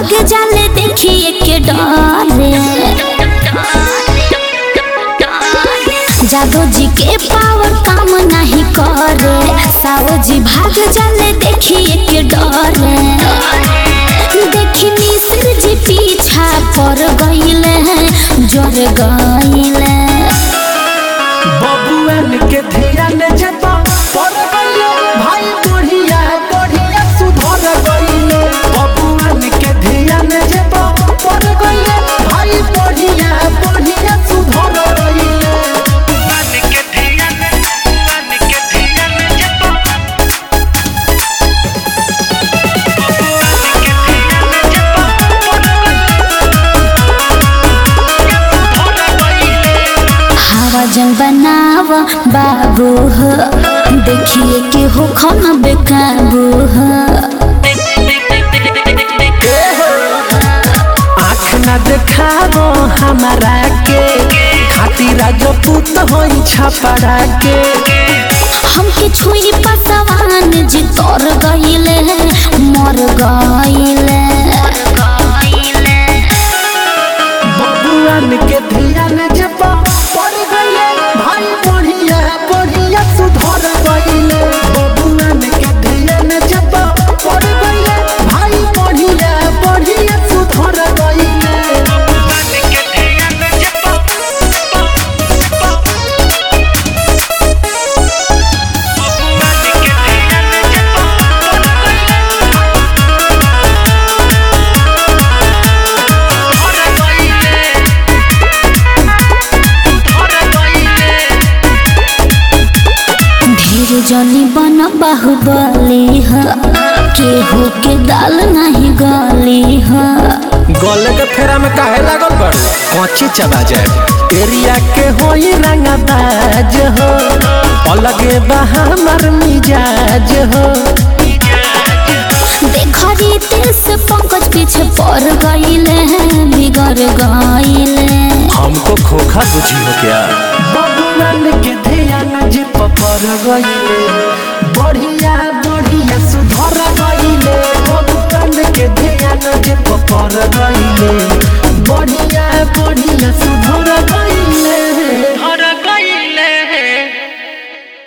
भाग जाले देखिए के डरे जादो जी के पावर काम नहीं करे सावो जी भाग जाले देखिए के डरे देखी मिश्र जी पीछा पर गईले जर गईले बबुआन के ध्यान जता पर गइले भाई बढ़िया बढ़िया सुधर गइले बबुआन के ध्यान जता पर गइले भाई बढ़िया बढ़िया सुधर गइले बन के धियन बन के धियन जपो बन के धियन जपो भोला गइले हवा जंग बनाव बाबू हो देखिए के हो खाना बेकाबू हो आँख न देखाबो हमारा के खातिर राजपूत होई छपरा के हमके छुई पसवान जी तोर गईले मर गईले बबुआन के ध्यान जपा पड़ गइले भाई बढ़िया बढ़िया सुधर गइले बबुआन के ध्यान जपा पड़ गइले भाई बढ़िया बढ़िया सुधर गइले बन के धियन जपो बन के धियन जपो भोला गइले भोला गइले ढेर जनी बन बाहुबली ह केहू के दाल नहीं गली ह गले के फेरा में काहे लागल बड़ कौची चबा जाए एरिया के होई रंगबाज हो अलगे बा हमर मिजाज हो देखरी तेस पंकज पीछे पड़ गईले बिगड़ गईले हमको खोखा बुझी हो क्या बबुआन के ध्यान जे पपर गईले बढ़िया बढ़िया सुधर गईले बबुआन के ध्यान जे पपर गईले बढ़िया बढ़िया सुधर